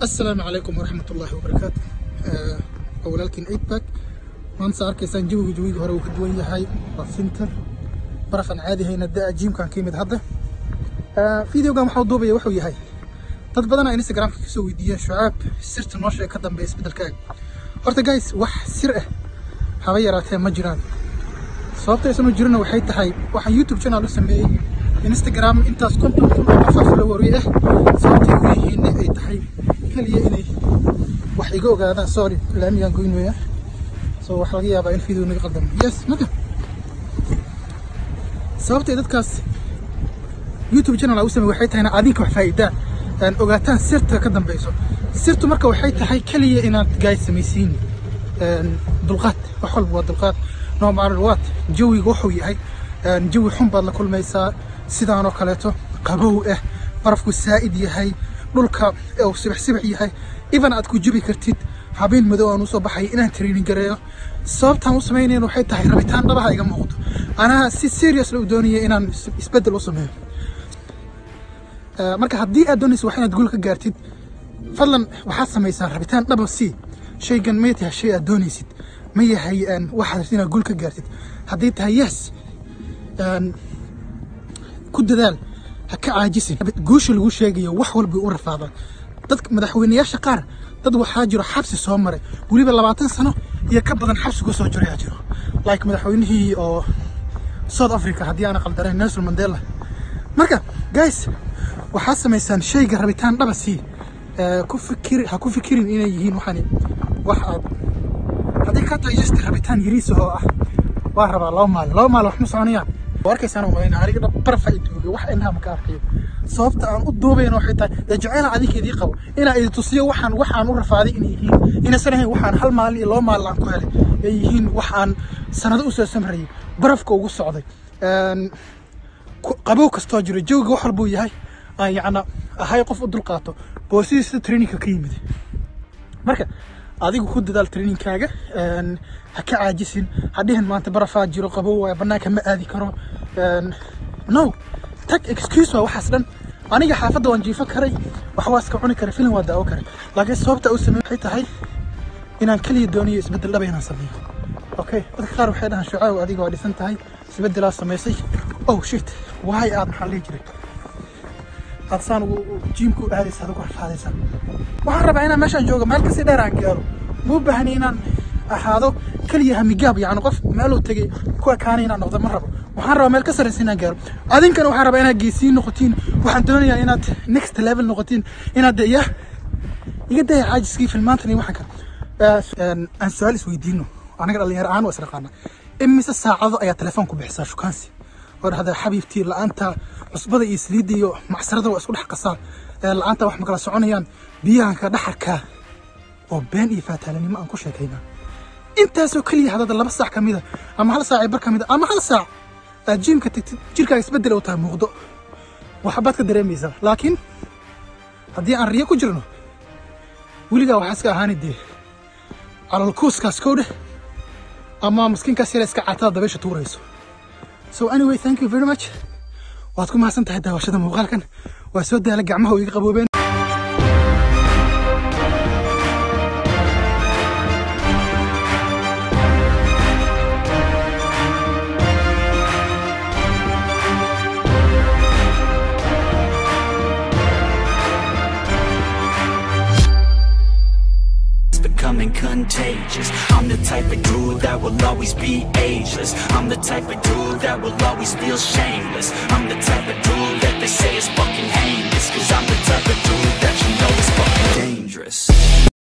asalaamu calaykum waraxmat ullaahi wabarakaatu waa walaalkiin eidbag maanta saa arkaysaan jawiga jawiga hore uu ka duwan yahay waa finter barafan caadi hayna da jiimkan ka yimid hadda videogan waxaa duubaya wuxuu yahay dad badanaa instagramka kasoo weydiiyeen shucaab sirta noo sheeg ka dambeeya isbedelkaaga horta guys wax sir ah haba yaraatee ma jiraan sababta aysan u jirina waxay tahay waxaan youtube channel u sameeyey instagram intaas konton kun oo qof follower ah sababtay u yihiin ay tahay kaliya inay wax iga ogaadaan sorry laamigaan goyn weya so waxaa laga yaabaa in video naga qaldamo yes marka sababtay dadkaas youtube channel u sameeyey waxay tahay adinka wax faa'iidaan aan ogaataan sirta ka dambeyso sirtu marka waxay tahay kaliya inaad guys samaysiin dulqaad wax walba waa dulqaad no matter what jawiga wuxuu yahay jawi xun baad la kulmaysaa sidaan oo kaleeto qabow ah barafku saa'id yahay dhulka uu sibax sibax yahay even aad ku jubi kartid habeen madow aan usoo baxay inaan training gareeyo sababtaan u samaynayn waxay tahay rabitaan dhabaha iga muuqdo anaa si serious la u doonaya inaan isbeddel u sameeyo marka haddii aad doonaysa wax inaad guul ka gaartid fadlan waxaad samaysaa rabitaan dhaba si shaygan may tahay shay aad doonaysid ma yahay waxaad inaad guul ka gaartid haddii tahay yes ku dadaal ha ka caajisin guusha lagu sheegayo wax walba u rafaadaan dadka madaxweyneyaasha qaar dad waxaa jiro xabsi soo maray weliba labaatan sano iyo ka badan xabsi ku soo jirayaa jiro like madaxweynihii oo south africa haddii aana qaldarayn nelson mandela marka guys waxaad samaysaan shayga rabitaan dhaba sii ku fikir ha ku fikirin inay yihiin waxani wax aad haddii ka tahay just rabitaan yariisa oo ah waa rabaa laba maalin laba maalin wax ma soconayaan warkaysaan umalayna aniga dhab barafa i duugay wax indhaha maka arkayo sababta aan u duubayna waxay tahay dee jaceyla adinkeedii qabo inaa idi tusiyo waxaan waxaan u rafaaday inay yihiin inaysan ahayn waxaan hal maalin iyo laba maalin aan ku helay ay yihiin wax aan sanado usoo samrayay barafka ugu socday qabow kastoo jiro jawiga wax walbuu yahay aan yacna ahay qof u dulqaato boosihii sida trainingka ka yimid marka adigu ku dadaal trainingkaaga ha ka caajisin hadhihin maanta barafaa jiro qabow waaya bannaanka ma aadi karo no tag excuse waa waxaas dhan aniga xaafadda waan jiifo karay wax waa iska cuni karay filim waa daawo karay laakiin sababta u sameey waxay tahay inaan kaliya dooniyo isbeddel dhaba inaan sameeyo okay dadka qaar waxay dhahaan shucaaw adiga waa dhisan tahay isbeddelaa samaysay oh shit waay aad maxaa dhihi jiray aad saan jiimku aadaysa adigu rafaadaysa waxaan rabaa inaan meeshaan joogo meel kasii dheer aan gaaro muu baahni inaan ahaado keliya hamigaab yacni qof meeluu tegay ku ekaanay inaan noqdo ma rabo waxaan rabaa meel ka sarraysa inaan gaaro adinkana waxaan rabaa inaad geesiin noqotiin waxaan doonayaa inaad next level noqotiin inaad de ya iga daya caajiskii filmaantan iyo waxaan kale aan su-aal isweydiino anaga dhalinyaro ahaan waa isnaqaana imise saacado ayaa telefoon ku bixisaa shukaansi oo dhahdaa xabiibtii la-aanta cusbada iyo saliidda iyo macsarada waa isku dhex qasaan la-aanta wax makala soconayaan biyahanka dhaxarkaa oo been iyo faataalanimo aan ku sheekaynaa intaasoo keliya hadada laba saac ka mida ama hal saac bar ka mida ama hal saac aad jiimka tagtid jirkaaga isbeddel u tahay muuqdo waxbaad ka dareemaysaa laakiin haddii aan riyo ku jirno weligaa waxaa iska ahaani dee calalkuuskaas kow dheh ama maskiinkaas yara iska caatada dabeysha tuurayso so anyway thank you very much waad ku mahadsan tahay daawashada muuqaalkan waa soo daala gacmaha oo iga qaboobeen becoming contagious I'm the type of dude that will always be ageless I'm the type of dude that will always feel shameless I'm the type of dude that they say is fucking